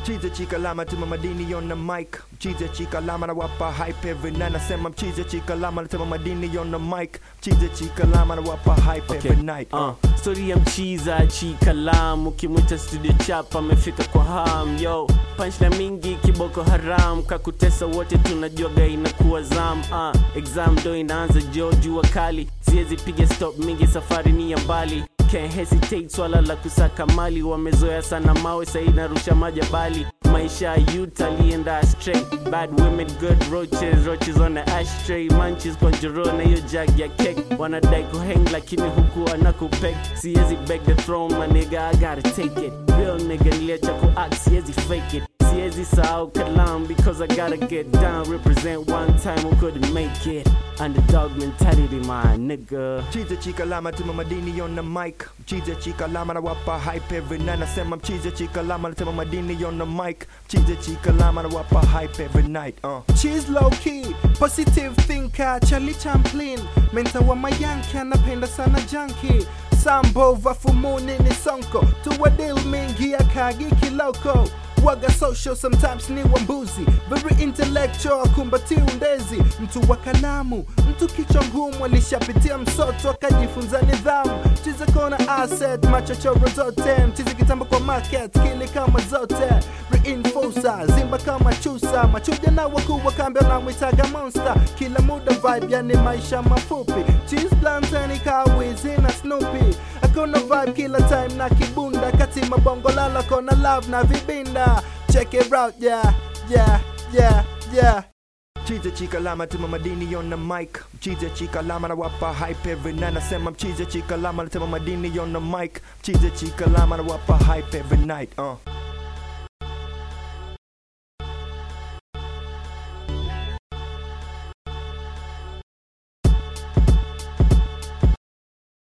Mchize chika lama tuma madini on the mic Mchize chika lama na wapa hype every night Nasema mchize chika lama na tuma madini on the mic Mchize chika lama na wapa hype Okay. every night Uh, story ya mchiza chikalamu ukimwita studio chap amefika kwa ham yo punchline mingi kiboko haram kakutesa wote tunajuaga inakuwa zam uh, exam ndo inaanza jo jua kali siwezi piga stop mingi safari ni ya mbali Can't hesitate swala la kusaka mali wamezoea sana mawe sahi narusha majabali maisha ya youth alienda astray bad women good roaches roaches on the ashtray manches kwa njoro na hiyo jag ya cake wanadai kuhang lakini huku anakupeg siwezi beg the throne my nigga I gotta take it real nigga niliacha kuact siwezi fake it siwezi sahau kalam because I gotta get down represent one time who couldn't make it underdog mentality my nigga Mchize chika lama tuma madini on the mic Mchize chika lama na wapa hype every night Nasema mchize chika lama na tuma madini on the mic Mchize chika lama na wapa hype every night uh. She's low key, positive thinker, Charlie Champlin, mentor wa mayanki anapenda sana junkie Sambo vafumuni ni sonko, tuwa deal mingi akagi kiloko Waga social sometimes ni wambuzi Very intellectual kumbati undezi Mtu wa kalamu, mtu kichwa ngumu Alishapitia msoto akajifunza nidhamu Chize kona asset, machochoro zote Mchize kitambo kwa market, kili kama zote Reinforcer, zimba kama chusa Machuja na wakuu wa kambi wanamwitaga monster Kila muda vibe yani maisha mafupi Cheese blantani kawizi na Snoopy Akona vibe kila time na kibunda Kati mabongo lala kona love na vibinda Check it out yeah, yeah, yeah, yeah Mchize chika lama tuma madini on the mic Mchize chika lama na wapa hype every night Nasema mchize chika lama na tuma madini on the mic Mchize chika lama na wapa hype every night uh.